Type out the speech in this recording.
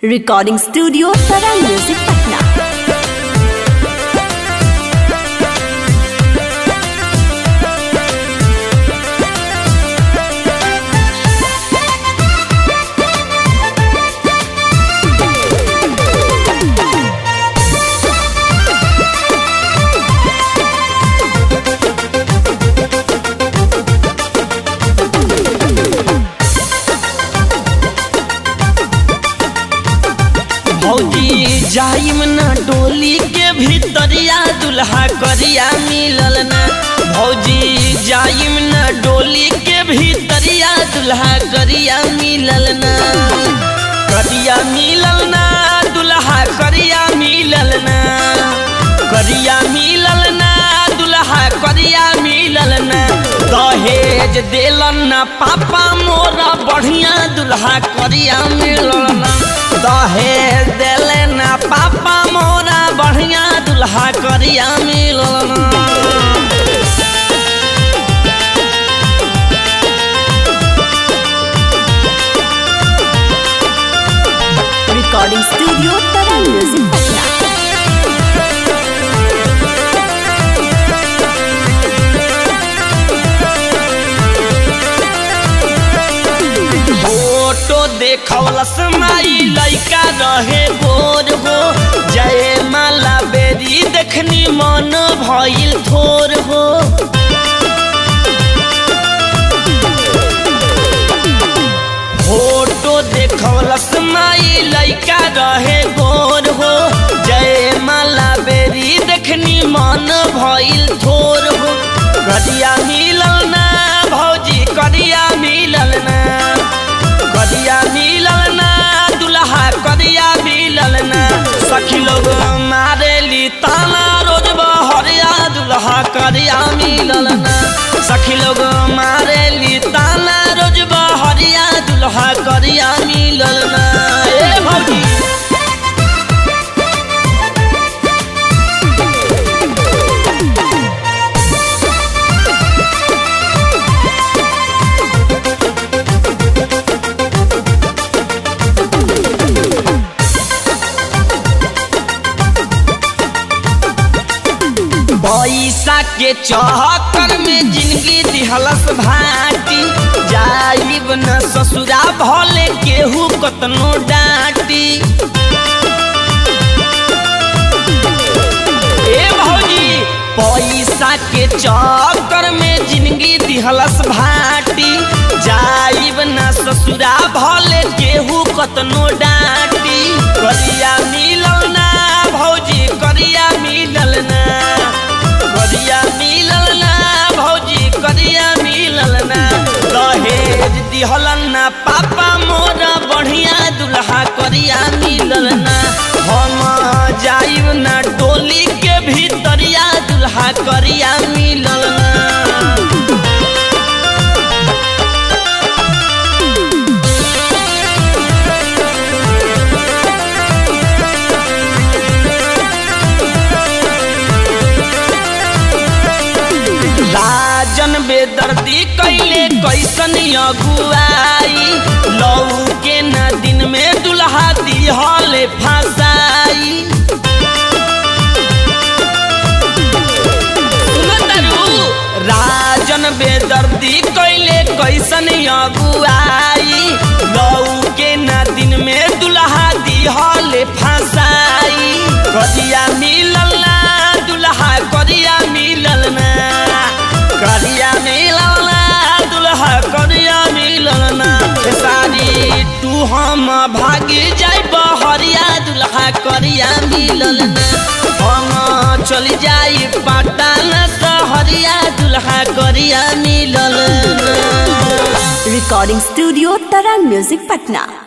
recording studio Tarang music Patna भौजी जाइम ना डोली के भीतरिया दुल्हा करिया मिलल ना भौजी जाइम ना डोली के भीतरिया दुल्हा करिया मिलल ना करिया मिलल ना दुल्हा करिया मिलल ना करिया मिलल ना दुल्हा करिया मिलल ना दहेज देलन ना पापा मोरा बढ़िया दुल्हा करिया मिलल ना दहेज देले ना पापा मोरा बढ़िया दुल्हा करिया मिलल ना recording studio Tarang music Patna photo देखवलस माई लइका रहे गोर हो जय माला बेरी देखनी मन भइल थोर हो फोटो देखवलस माई लइका रहे गोर हो जय माला बेरी देखनी मन भइल थोर हो करिया मिलल ना भौजी करिया मिलल ना करिया मिलल ना दुल्हा करिया मिलल ना सखी लोग मारेली ताना रोज बहरिया दुल्हा करिया मिलल ना सखी लोग मारेली ताना रोज बहरिया दुल्हा करिया मिलल ना ए भौजी पैसा के चहकर में जिंदगी दिहलस भाटी जाइब न ससुरा भले केहू कतनो डांटी ए भौजी पैसा के चक्कर में जिंदगी दिहलस भाटी जाइब न ससुरा भले केहू कतनो डांटी करिया मिलल ना भौजी करिया मिलल ना करिया मिलल ना भौजी करिया मिलल ना दहेज दिहलन ना पापा मोरा बढ़िया दुल्हा करिया मिलल ना हम जाइब ना डोली के भीतरिया दुल्हा करिया मिलल ना राजन बेदर्दी कैले कैसन अगुआई लऊ के न दिन में दुल्हा दिहले फसाई सुनतरू राजन बेदर्दी कैले कैसन अगुआई लऊ के न दिन में दुल्हा दिहले फसाई करिया मिलल ना दुल्हा करिया मिलल ना करिया मिलल ना दुल्हा करिया मिलल ना सारी तू हम भागी जाई बहरिया दुल्हा करिया मिलल ना हम चल जाई पटना सहरिया दुल्हा करिया मिलल ना recording studio Tarang music Patna